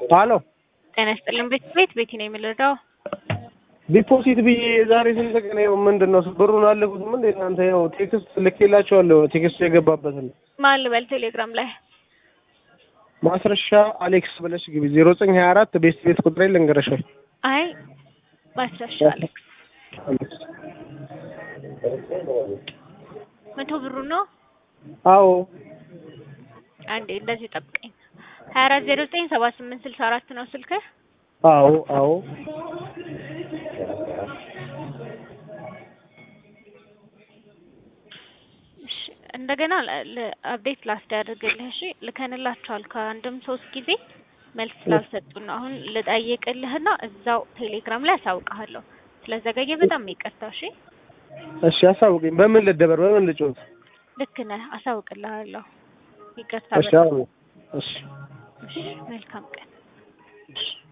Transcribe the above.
አሎ ጤና ይስጥልን ቤት ቤት ቤቲ ነው የምልረዳው። ዲፖዚት ብዬ ዛሬ ስንት ቀን ነው? ምንድን ነው ብሩን አለኩትም እንዴ እናንተ? ያው ቴክስት ልኬላቸዋለሁ። ቴክስቱ የገባበትን ማን ልበል? ቴሌግራም ላይ ማስረሻ አሌክስ ብለሽ ግቢ። ዜሮ ዘጠኝ ሀያ አራት ቤት ቤት ቁጥሬ ልንገረሽ። አይ ማስረሻ አሌክስ መቶ ብሩ ነው። አዎ አንዴ እንደዚህ ጠብቀኝ። ሀያ አራት ዜሮ ዘጠኝ ሰባ ስምንት ስልሳ አራት ነው ስልክህ? አዎ አዎ እሺ እንደገና አፕዴት ላስደርግልህ። እሺ ልከንላቸዋል ከአንድም ሶስት ጊዜ መልስ ስላልሰጡን ነው። አሁን ልጠይቅልህና እዛው ቴሌግራም ላይ አሳውቅሃለሁ። ስለዘገየ በጣም ይቅርታ። እሺ እሺ አሳውቅኝ። በምን ልደበር? በምን ልጮት? ልክ ነህ። አሳውቅልሃለሁ። ይቅርታ። እሺ አሁን እሺ እሺ መልካም ቀን። እሺ